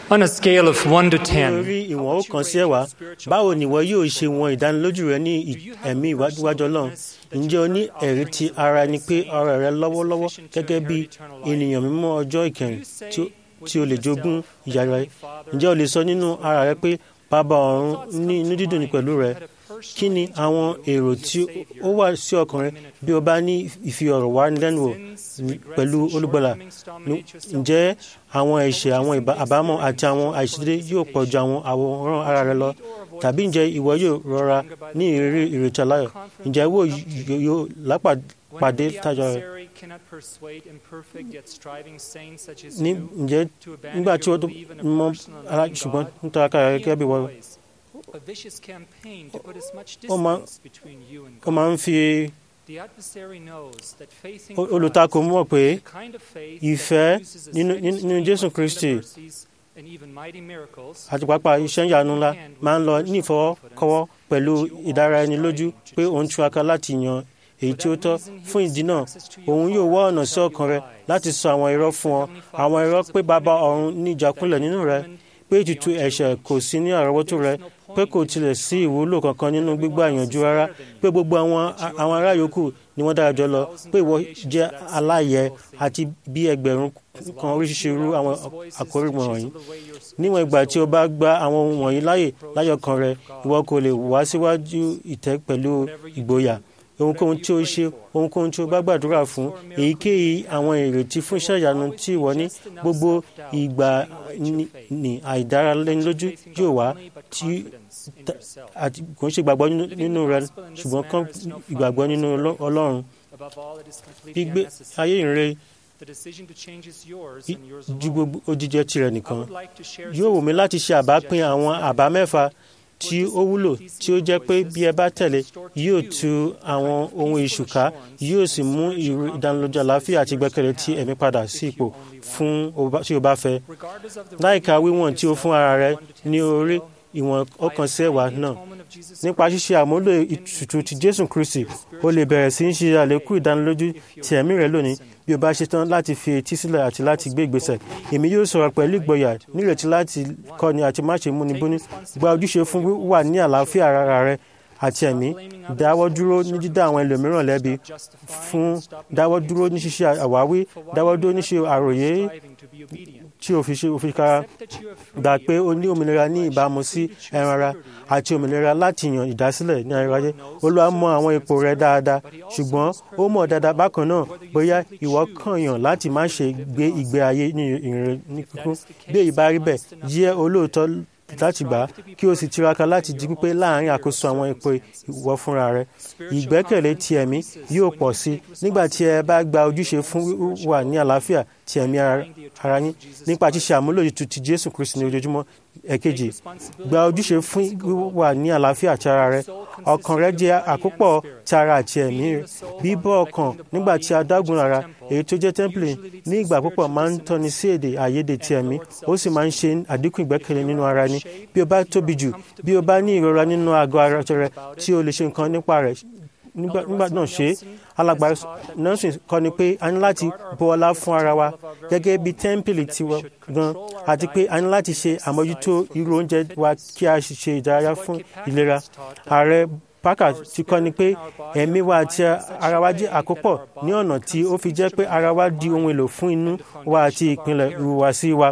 On a scale of 1 to ní 10, orí ìwọ̀n ó kàn sí ẹ̀wá báwo ni ìwọ yóò ṣe wọn ìdánilójú rẹ ní ì- ẹ̀mí ìwájú ọlọ́run ǹjẹ́ o ní ẹ̀rí ti ara ẹni pé ọ̀rọ̀ rẹ lọ́wọ́lọ́wọ́ gẹ́gẹ́ bí ènìyàn mímọ́ ọjọ́ ìkẹyìn tí ó- tí o lè jogún ìyà rẹ ǹjẹ́ o lè sọ nínú ara rẹ pé bàbá ọ̀run ní inú dídùn ní pẹ̀lú rẹ kí ni àwọn èrò tí ó wà sí ọkàn rẹ bí o bá ní ìfi ọ̀rọ̀ wá lẹ́nu wò ní- pẹ̀lú olùgbàlà ní- ǹjẹ́ àwọn ẹ̀ṣẹ̀ àwọn ìbá- àbámọ̀ àti àwọn àìṣedédé yóò pọ̀ ju àwọn àwòrán ara rẹ lọ tàbí ǹjẹ́ ìwọ yóò rọra ní ìrírí ìrètí aláyọ̀ ǹjẹ́ ìwọ yóò- yóò lápàdé tájọ rẹ ní ǹjẹ́ nígbà tí ó mọ ara ṣùgbọ́n nítorí akára rẹ gẹ́gẹ́ bí wọ́n ó máa ó máa ń fi o- olùtakò mọ̀ pé ìfẹ́ nínú- nínú nínú Jésù Kristi àti pàápàá iṣẹ́ ìyanu ńlá máa ń lọ ní ìfọwọ́kọ́wọ́ pẹ̀lú ìdára ẹni lójú pé òun túraká láti yan èyí tí ó tọ́ fún ìdí náà òun yóò wá ọ̀nà sí ọkàn rẹ láti sọ àwọn irọ́ fún ọ àwọn irọ́ pé bàbá ọ̀run ní ìjákulẹ̀ nínú rẹ pé ètùtù ẹ̀ṣẹ̀ kò sí ní àrọ́wọ́tó rẹ pé kò tilẹ̀ sí ìwúlò kankan nínú gbígbà ìyànjú rárá pé gbogbo àwọn àwọn ará yòókù ni wọ́n dára jọ lọ pé ìwọ jẹ́ aláyẹ àti bí ẹgbẹ̀rún kan oríṣiríṣi irú àwọn àkórí wọ̀nyí níwọ̀n ìgbà tí o bá gba àwọn ohun wọ̀nyí láyè láyọ̀kan rẹ ìwọ kò lè wá síwájú ìtẹ́ pẹ̀lú ìgboyà ohunkóhun tí o ṣe ohunkóhun tí o bá gbàdúrà fún èyíkéyìí àwọn ìrètí fún iṣẹ́ ìyanu tí ìwọ ní gbogbo ìgbà ní- ní àìdáralẹ́nilójú yóò wá tí ta- àti kò ń ṣe ìgbàgbọ́ nínú- nínú rẹ ṣùgbọ́n kàn ìgbàgbọ́ nínú Ọlọ́- Ọlọ́run gbígbé ayé ìrere ju gbogbo òjijẹ tirẹ̀ nìkan yóò wù mí láti ṣe àbápín àwọn àbá mẹ́fà tí ó wúlò tí ó jẹ́ pé bí ẹ bá tẹ̀lé yóò tu àwọn ohun ìṣùká yóò sì mú ìrú ìdánilójú àlàáfíà àti ìgbẹ́kẹ̀lé tí ẹ̀mí padà sí ipò fún o bá- tí o bá fẹ́ láìka wíwọ̀n tí o fún ara rẹ ní orí ìwọ̀n ọkàn sí ẹ̀wà náà nípa ṣíṣe àmúlò ìtùtù ti Jésù Kristi o lè bẹ̀rẹ̀ sí í ṣe àlékún ìdánilójú ti ẹ̀mí rẹ lónìí bí o bá ṣetán láti fi etí sílẹ̀ àti láti gbé ìgbésẹ̀ èmi yóò sọ̀rọ̀ pẹ̀lú ìgboyà nírètí láti kọ́ni àti má ṣe múni búni gba ojúṣe fún wíwà ní àlàáfíà ara rẹ àti ẹ̀mí dáwọ́ dúró ní dídá àwọn ẹlòmíràn lẹ́bi fún dáwọ́ dúró ní ṣíṣe àwáwí dáwọ́ dúró ní ṣe àròyé tí o fi ṣe òfin kára gbà pé o ní òmìnira ní ìbámu sí ẹran ara àti òmìnira láti yàn ìdásílẹ̀ ní ayérayé olúwa mọ àwọn ipò rẹ dáadáa ṣùgbọ́n ó mọ̀ dáadáa bákan náà bóyá ìwọ kàn yàn láti má ṣe gbé ìgbé ayé ní ìrìn ní kíkún bí èyí bá rí bẹ́ẹ̀ jẹ́ olóòótọ́ láti gbà á kí o sì tiraka láti di pípé láàrin àkóso àwọn ipò ìwọ fúnra rẹ ìgbẹ́kẹ̀lé ti ẹ̀mí yóò pọ̀ sí i nígbà tí ẹ bá gba ojúṣe fún wíwà ní àlàáfíà ti ẹ̀mí ara- ara yín nípa ṣíṣe àmúlò ètùtù ti Jésù Kristi ní ojoojúmọ́ ẹ̀kejì gba ojúṣe fún wíwà ní àlàáfíà ti ara rẹ ọkàn rẹ jẹ́ àkópọ̀ ti ara àti ẹ̀mí rẹ bíbọ́ ọkàn nígbà tí a dágun ara èyí tó jẹ́ tẹ́ḿpìlì ní ìgbà púpọ̀ máa ń tọ́ni sí èdè àìyedè ti ẹ̀mí ó sì máa ń ṣe àdínkù ìgbẹ́kẹ̀lé nínú ara ẹni bí o bá tóbi jù bí o bá ní ìrora nínú àgọ́ ara rẹ tí o lè ṣe nǹkan nípa rẹ̀ nígbà nígbà náà ṣe é alàgbà nọ́ọ̀sì kọ́ ni pé a ní láti bu ọlá fún ara wa gẹ́gẹ́ bí tẹ́ḿpìlì tiwa gan àti pé a ní láti ṣe àmójútó irú oúnjẹ wa kí a sì ṣe ìdárayá fún ìlera ààrẹ Parker ti kọ́ ni pé ẹ̀mí wa àti ara wa jẹ́ àkópọ̀ ní ọ̀nà tí ó fi jẹ́ pé ara wa di ohun èlò fún inú wa àti ìpìlẹ̀ ìhùwàsí wa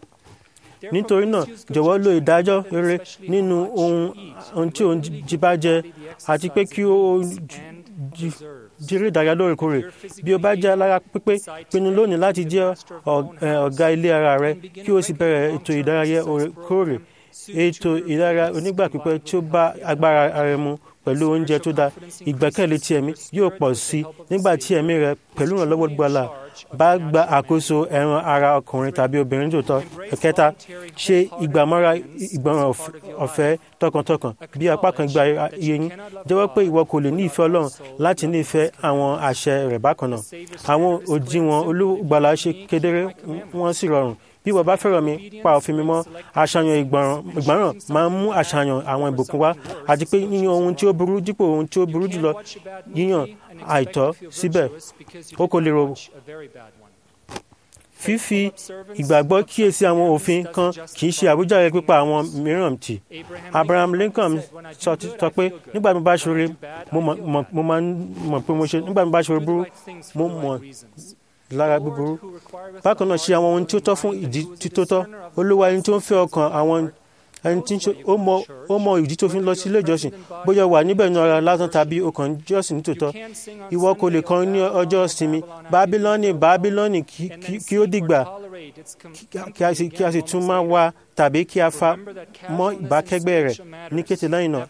nítorí náà jọ̀wọ́ lo ìdájọ́ rere nínú ohun ohun tí òun jí bá jẹ àti pé kí ó jí- jírí ìdárayá lóòrèkóòrè bí o bá jẹ́ alára pípé pinnu lónìí láti jẹ́ ọ̀- ẹ̀, ọ̀gá ilé ara rẹ kí o sì bẹ̀rẹ̀ ètò ìdárayá òrèkóòrè ètò ìdárayá onígbà pípẹ́ tí ó bá agbára ara rẹ mu pẹ̀lú oúnjẹ tó dáa ìgbẹ́kẹ̀lé ti ẹ̀mí yóò pọ̀ sí i nígbà tí ẹ̀mí rẹ pẹ̀lú ìrànlọ́wọ́ gbọ́lá bá gba àkóso ẹran ara ọkùnrin tàbí obìnrin tòótọ́ ẹ̀kẹta ṣe ìgbàmọ́ra ìgbọràn ọ̀f- ọ̀fẹ́ tọkàntọkàn bí apá kan gba iye yín jẹ́wọ́ pé ìwọ kò lè ní ìfẹ́ ọlọ́run láti ní ìfẹ́ àwọn àṣẹ rẹ̀ bákan náà àwọn òdiwọ̀n olùgbàlà ṣe kedere wọ́n sì rọrùn bí ìwọ bá fẹ́ràn mi pa òfin mi mọ́ àṣàyàn ìgbọràn ìgbọràn máa ń mú àṣàyàn àwọn ìbùkún wá àti pé yíyan ohun tí ó burú dípò ohun tí ó burú jùlọ yíyan àìtọ́ síbẹ̀ ó kò lè rò fífi ìgbàgbọ́ kíyèsí àwọn òfin kan kì í ṣe àwíjàre pípa àwọn mìíràn tì Abraham Lincoln sọ sọ pé nígbà tí mo bá ṣoore mo mọ̀- mọ̀- mo máa ń mọ̀ pé mo ṣe nígbà tí mo bá ṣoore burú mo mọ̀ lára búburú bákan náà ṣe àwọn ohun tí ó tọ́ fún ìdí tí tó tọ́ olúwa ẹni tó ń fẹ́ ọkàn àwọn ẹni tí ń ṣe ó mọ ó mọ ìdí tó fi ń lọ sí ilé ìjọsìn bóyá o wà níbẹ̀ ní ara lásán tàbí o kàn ń jọ́sìn nítòótọ́ ìwọ kò lè kọrin ní ọjọ́ ìsinmi bábílọ́nì bábílọ́nì kí- kí- kí ó dìgbà kí- kí a sì- kí a sì tún máa wá tàbí kí a fa mọ́ ìbákẹ́gbẹ́ rẹ̀ ní kété lẹ́yìn náà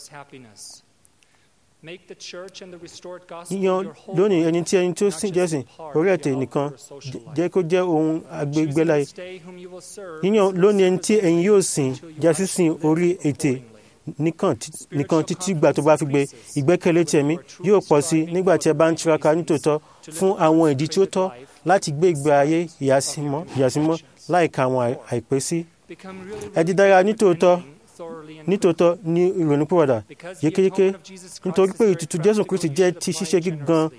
yíyan lónìí ẹni tí ẹni tó sìn jẹ́sìn orí ẹ̀tẹ̀ nìkan jẹ́- jẹ́ kó jẹ́ ohun agbègbèláyé yíyan lónìí ẹni tí ẹ̀yin yóò sìn jẹ́ sísìn orí ètè nìkan tí- nìkan títí gbà tó bá fi gbé ìgbẹ́kẹ̀lé tẹ̀mí yóò pọ̀ sí nígbà tí ẹ bá ń tiraka nítòótọ́ fún àwọn ìdí tí ó tọ́ láti gbé ìgbé ayé ìyàsímọ́ ìyàsímọ́ láìka àwọn àì- àìpé sí. ẹ di dára nítòótọ́ nítòótọ́ ní ìrònúpìwàdà yékéyéké nítorí pé ètùtù Jésù Kristi jẹ́ ti ṣíṣe gígan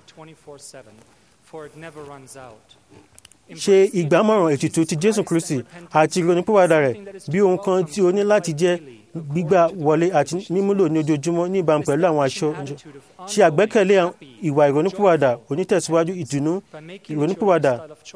ṣe ìgbàmọ̀ràn ètùtù ti Jésù Kristi àti ìrònúpìwàdà rẹ̀ bí ohun kan tí o ní láti jẹ́ gbígbà wọlé àti mímúlò ní ojoojúmọ́ ní ìbámu pẹ̀lú àwọn aṣọ ṣe àgbẹ́kẹ̀lé ìwà ìrònúpìwàdà onítẹ̀síwájú ìdùnnú ìrònúpìwàdà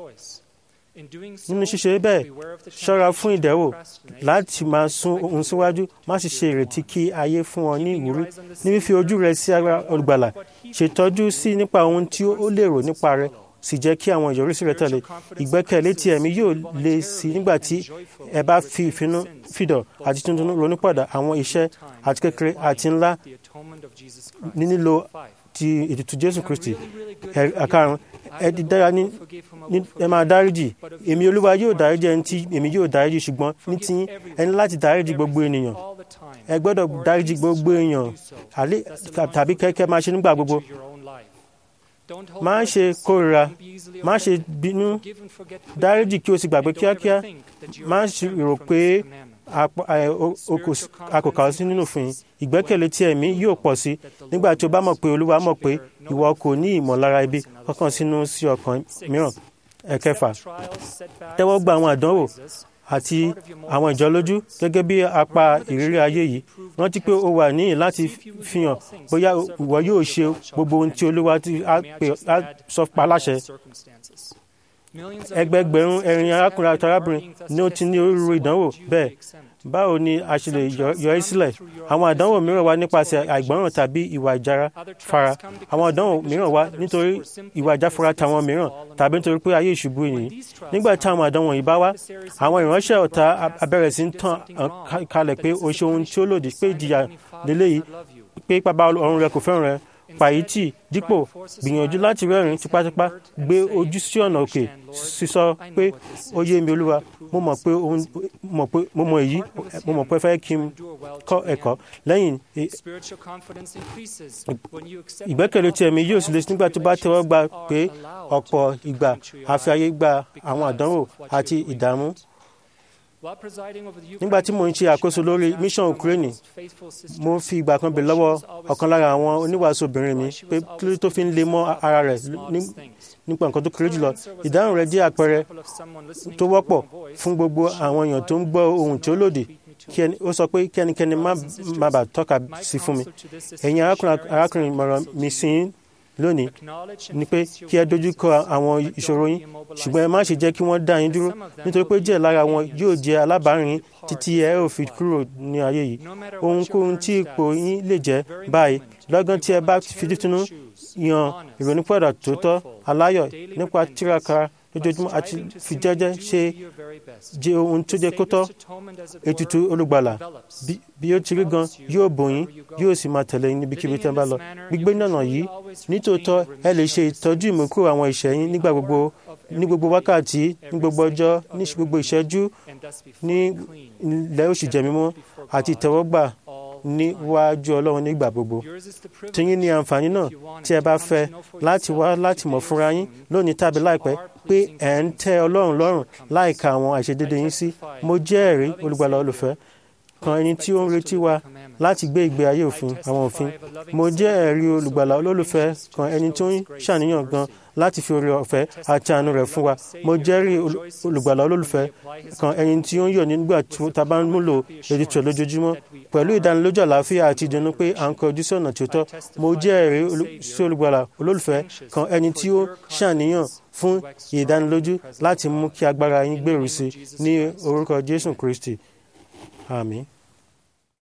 nínú ṣíṣe bẹ́ẹ̀ ṣọ́ra fún ìdẹ́wò láti máa sún ohun síwájú má sì ṣe ìrètí kí ayé fún ọ ní ìwúrí ní fífi ojú rẹ sí ara olùgbàlà ṣètọ́jú sí nípa ohun tí ó lérò nípa rẹ sì jẹ́ kí àwọn ìyọrísí rẹ tẹ̀lé ìgbẹ́kẹ̀lé ti ẹ̀mí yóò le sí nígbà tí ẹ bá fi ìfinú fìdọ̀ àti tuntun ronúpọ̀dà àwọn iṣẹ́ àti kékeré àti ńlá ní nílò ti ètùtù Jésù Kristi àkàrùn ẹ di dára ní ní- ẹ máa dáríjì èmi Olúwa yóò dáríjì ẹni tí èmi yóò dáríjì ṣùgbọ́n ní tí ẹni láti dáríjì gbogbo ènìyàn ẹ gbọ́dọ̀ dáríjì gbogbo èèyàn àlé- tàbí kẹ́kẹ́ máa ṣe nígbà gbogbo má ṣe kórìíra má ṣe bínú dáríjì kí o sì gbàgbé kíákíá má ṣe rò pé apá- ẹ, o- o kò sí- a kò kà ọ́ sí nínú òfin ìgbẹ́kẹ̀lé tí ẹ̀mí yóò pọ̀ sí nígbà tí o bá mọ̀ pé Olúwa mọ̀ pé ìwọ kò ní ìmọ̀lára ibi kankan sínú sí ọkàn mìíràn ẹ̀kẹfà tẹ́wọ́ gba àwọn àdánwò àti àwọn ìjọlójú gẹ́gẹ́ bí apá ìrírí ayé yìí rántí pé o wà níyìn láti fihàn bóyá ìwọ yóò ṣe gbogbo ohun tí Olúwa ti á pè- á sọ pa láṣẹ ẹgbẹgbẹ̀rún ẹ̀rin arákùnrin àti arábìnrin ni ó ti ní orúurú ìdánwò bẹ́ẹ̀ báwo ni a ṣe lè yọ- yọ ẹ́ sílẹ̀ àwọn àdánwò mìíràn wá nípasẹ̀ àìgbọràn tàbí ìwà ìjára fara àwọn àdánwò mìíràn wá nítorí ìwà ìjáfara tàwọn mìíràn tàbí nítorí pé ayé ìṣubú nìyí nígbà tí àwọn àdánwò yìí bá wá àwọn ìránṣẹ́ ọ̀tá a- a bẹ̀rẹ̀ sí ń tàn án ká- kalẹ̀ pé o ṣe ohun tí ó lòdì pé ìjìyà lélẹ́yìí pé bàbá ọ̀run rẹ kò fẹ́ràn rẹ pàyítì dípò gbìyànjú láti rẹ́rìn tipátipá gbé ojú sí ọ̀nà òkè sísọ pé ó yé mi olúwa mo mọ̀ pé ohun mọ̀ pé mo mọ̀ èyí mo mọ̀ pé fẹ́ kí n kọ́ ẹ̀kọ́ lẹ́yìn e- ìgbẹ́kẹ̀lé tí ẹ̀mí yóò sì lè nígbà tó bá tẹ́wọ́ gbà pé ọ̀pọ̀ ìgbà àfi ayé gba àwọn àdánwò àti ìdààmú nígbà tí mo ń ṣe àkóso lórí mission Ukraine mo fi ìgbà kan bèèrè lọ́wọ́ ọ̀kan lára àwọn oníwàásù obìnrin mi pé kí ló tó fi ń le mọ́ ara rẹ̀ ní- nípa nǹkan tó kéré jùlọ ìdáhùn rẹ̀ jẹ́ àpẹẹrẹ tó wọ́pọ̀ fún gbogbo àwọn èèyàn tó ń gbọ́ ohun tí ó lòdì kí ẹni- ó sọ pé kí ẹnikẹ́ni má má bàa tọ́ka sí fún mi ẹ̀yin arákùnrin arákùnrin ìmọ̀ràn mi sí yín lónìí ni pé kí ẹ dojú kọ àwọn ìṣòro yín ṣùgbọ́n ẹ má ṣe jẹ́ kí wọ́n dá yín dúró nítorí pé díẹ̀ lára wọn yóò jẹ́ alábàárìn yín títí ẹ ò fi kúrò ní ayé yìí ohunkóhun tí ipò yín lè jẹ́ báyìí lọ́gán tí ẹ bá fi títúnú yan ìrònúpọ̀dà tó tọ́ aláyọ̀ nípa tíraka lójoojúmọ́ àti fi jẹ́jẹ́ ṣe jẹ́ ohun tó jẹ́ kó tọ́ ètùtù olùgbàlà bí- bí ó ti rí gan yóò bò yín yóò sì máa tẹ̀lé yín níbikíbi tẹ́ bá lọ gbígbé nànà yìí nítòótọ́ ẹ lè ṣe ìtọ́jú ìmúkúrò àwọn ìṣẹ́ yín nígbà gbogbo ní gbogbo wákàtí ní gbogbo ọjọ́ ní gbogbo ìṣẹ́jú ní ilẹ̀ oṣù jẹ́ mímọ́ àti ìtẹ́wọ́gbà níwájú Ọlọ́run nígbà gbogbo tiyín ní àǹfààní náà tí ẹ bá fẹ́ láti wá láti mọ̀ fúnra yín lónìí tàbí láìpẹ́ pé ẹ̀ ń tẹ́ Ọlọ́run lọ́rùn láìka àwọn àìṣedéédé yín sí mo jẹ́ ẹ̀rí olùgbàlà olùfẹ́ kan ẹni tí ó ń retí wa láti gbé ìgbé ayé òfin àwọn òfin mo jẹ́ ẹ̀rí olùgbàlà olólùfẹ́ kan ẹni tó ń ṣàníyàn gan láti fi oore ọ̀fẹ́ àti àánú rẹ̀ fún wa mo jẹ́rìí olùgbàlà olólùfẹ́ kan ẹni tí ó ń yọ̀ nígbà tí ta bá ń múlò ètùtù lójoojúmọ́ pẹ̀lú ìdánilójú àlàáfíà àti ìdùnnú pé à ń kọjú sí ọ̀nà tí ó tọ́ mo jẹ́ ẹ̀rí sí olùgbàlà olólùfẹ́ kan ẹni tí ó ṣàníyàn fún ìdánilójú láti mú kí agbára yín gbèrú sí ní orúkọ Jésù Kristi àmín.